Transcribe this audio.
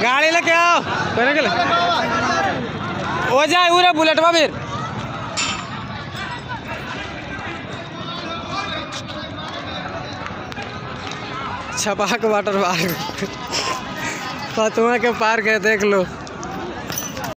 गाड़ी लेके आओ करे गेले ओ जाए उरे बुलेटवा फिर छपाक वाटर पार्क फतुआ के पार्क है देख लो